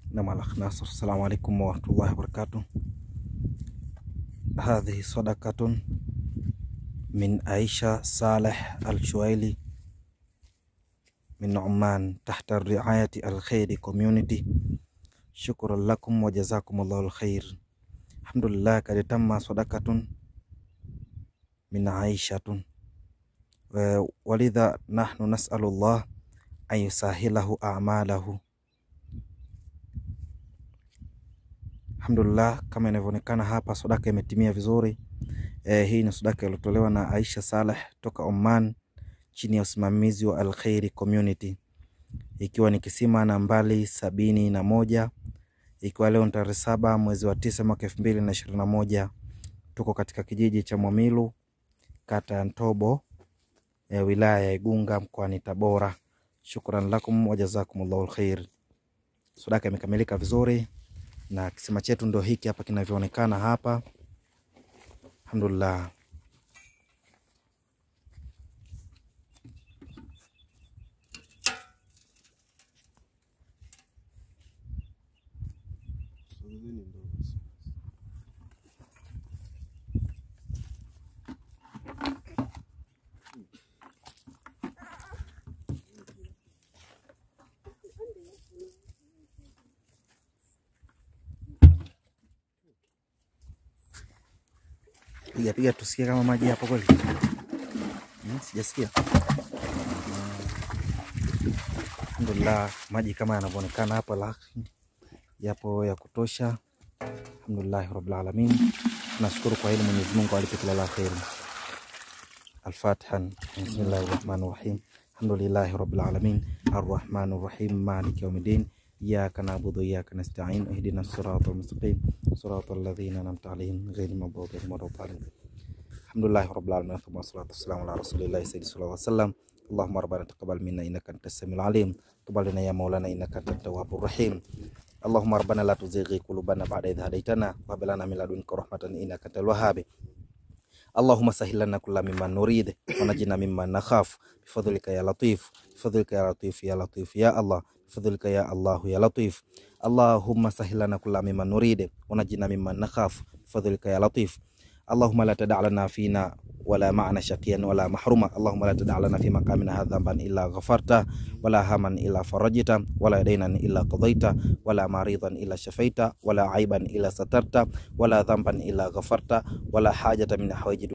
نعم الأخ ناصر السلام عليكم ورحمة الله وبركاته هذه صدقة من عائشة صالح الشويلي من عمان تحت الرعاية الخير كوميونيتي شكرا لكم وجزاكم الله الخير الحمد لله قد تم صدقة من عائشة ولذا نحن نسأل الله أن يسهله أعماله Alhamdulillah, kama inavyoonekana hapa sadaka imetimia vizuri. E, hii ni sadaka iliyotolewa na Aisha Saleh toka Oman chini ya usimamizi wa Al Khairi Community, ikiwa ni kisima nambari sabini na moja ikiwa leo ni tarehe saba mwezi wa tisa mwaka elfu mbili na ishirini na moja. Tuko katika kijiji cha Mwamilu kata ya Ntobo e, wilaya ya Igunga mkoani Tabora. Shukran lakum wajazakumullahu alkhair. Sadaka imekamilika vizuri na kisima chetu ndo hiki hapa kinavyoonekana hapa. Alhamdulillah. Piga piga tusikie kama maji hapo kweli. Hmm, sijasikia. Alhamdulillah, maji kama yanavyoonekana hapa lakini yapo ya kutosha. Alhamdulillah rabbil alamin. Tunashukuru kwa hili, Mwenyezi Mungu alipe kila la kheri. Al-Fatiha. Bismillahir Rahmanir Rahim. Alhamdulillahi rabbil alamin. Arrahmanir Rahim. Maliki yawmiddin. إياك نعبد وإياك نستعين اهدنا الصراط المستقيم صراط الذين أنعمت عليهم غير المغضوب عليهم ولا الضالين الحمد لله رب العالمين ثم الصلاة والسلام على رسول الله سيدنا صلى الله عليه وسلم اللهم ربنا تقبل منا إنك أنت السميع العليم تقبل لنا يا مولانا إنك أنت التواب الرحيم اللهم ربنا لا تزغ قلوبنا بعد إذ هديتنا وهب لنا من لدنك رحمة إنك أنت الوهاب اللهم سهل لنا كل مما نريد ونجنا مما نخاف بفضلك يا لطيف بفضلك يا لطيف يا لطيف يا الله بفضلك يا الله يا لطيف اللهم سهل لنا كل مما نريد ونجنا مما نخاف بفضلك يا لطيف اللهم لا تدع لنا فينا ولا معنا شقيا ولا محروما اللهم لا تدع لنا في مقامنا هذا ذنبا الا غفرته ولا هما الا فرجته ولا دينا الا قضيته ولا مريضا الا شفيته ولا عيبا الا سترته ولا ذنبا الا غفرته ولا حاجه من حوائج